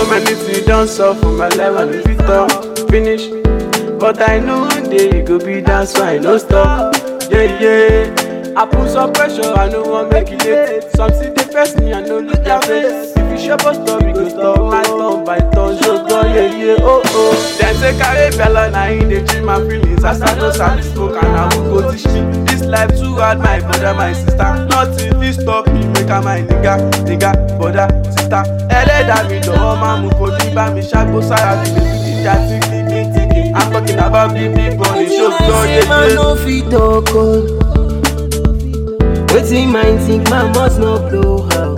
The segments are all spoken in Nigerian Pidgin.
So many things done so for my life and if it talk finish. But I know one day it go be done so I no stop. Yeah, yeah. I put some pressure, I no want make it late. Some see the first me, I no look their face. If you shop a story, go stop my turn by turn. So go, yeah, yeah, oh, oh. Them say carry bella, now in they change my feelings. As I know sabi smoke and I will go teach me. This life too hard, my brother, my sister. Nothing fit stop me, make a my nigga, nigga, brother, sister. Ẹlẹ́dàá mi jọ̀wọ́ máa mú kó bí bá mi ṣàgbó sára mi lè fi jíjà tí kì í tí kì í. I'm talking about big big money, show God, yeah, man yeah. no fit talk oh. Wetin mind think man must not blow out.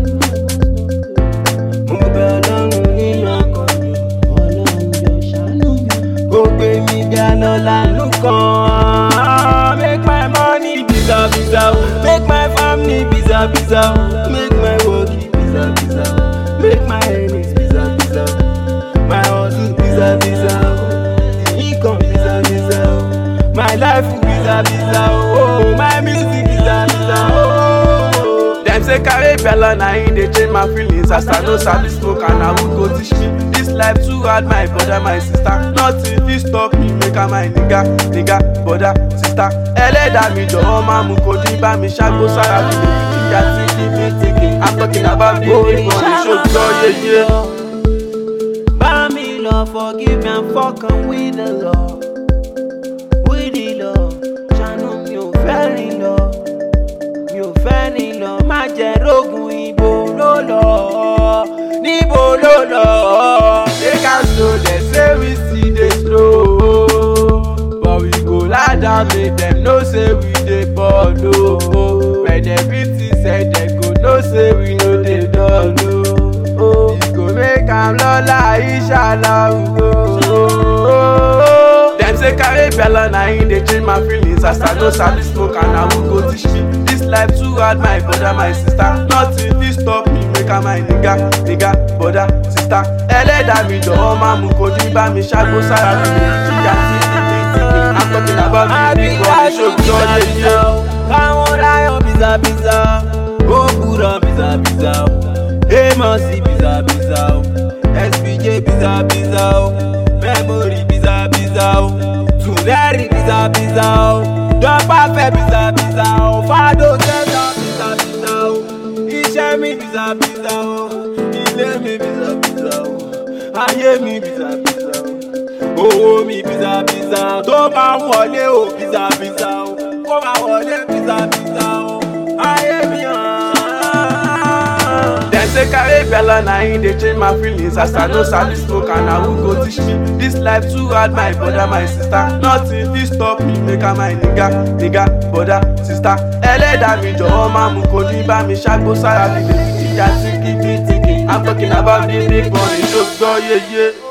Mo bẹ ọlọ́run nínú ọkàn mi, ọlọ́run jọ ṣàánú mi. Kò gbé mi bí alọ́lá ló kàn. Make my money biza biza o, make my family biza biza o, make my work biza biza o, make my earnings biza biza o, my hustle biza biza o, the income biza biza o, my life biza biza o, oh, my music biza biza o. Dem say carry bella na im dey change my feelings as I no sabi smoke and na who go teach me. This life too hard my brother my sister nothing fit stop me make am my nigga nigga brother sister. Ẹlẹ́dàá mi jọ̀wọ́ máa mú kó dín bá mi ṣàgbó sára mi lè fi jíjà tí kì í fi tìkì. I'm talking about big big money ṣó gbọ́ yeye. Bá mi lọ forgive me and fuck am with the law. With the law, ṣàánú mi ò fẹ́ rìn lọ. Mi ò fẹ́ rìn lọ, má jẹ́ rógun ibo ló lọ. Níbo ló lọ? Take am slow, dem say we still dey slow. But we go lie down make dem know say we dey ball o. When dem beat us say dem go know say we no dey dull o. E go make am lọ́la inshallah o. Dem say carry bella na im dey change my feelings as I no sabi smoke and na who go teach me. This life too hard my brother my sister nothing fit stop me make am my nigga nigga brother sister. Ẹlẹ́dàá mi jọ̀wọ́ máa mú kó dín bá mi ṣàgbó sára mi lè jíjà tí kì í tí kì í. I'm talking about big big money ṣó gbọ́ yeye. Káwọn láyọ̀ bìzàbìzà, ó kúrọ̀ bìzàbìzà o. Amos bìzàbìzà o, SPJ bìzàbìzà o, Memory bìzàbìzà o, Tuneri bìzàbìzà o, Dọ́pà fẹ́ bìzàbìzà o, Fado tẹ́tà bìzàbìzà o, Iṣẹ́ mi bìzàbìzà o, Ilé mi bìzàbìzà o, Ayé mi bìzàbìzà o owó mi bìzàbìzà tó máa ń wọlé o bìzàbìzà o kó máa wọlé bìzàbìzà o ayé mi hàn. Dem say carry bella na im dey change my feelings as I no sabi smoke and na who go teach me. This life too hard my brother my sister nothing fit stop me make am my nigga nigga brother sister. Ẹlẹ́dàá mi jọ̀wọ́ máa mú kó dín bá mi ṣàgbó sára mi lè fi jíjà tí kì í fi tìkì. I'm talking about big big money ṣó gbọ́ yeye.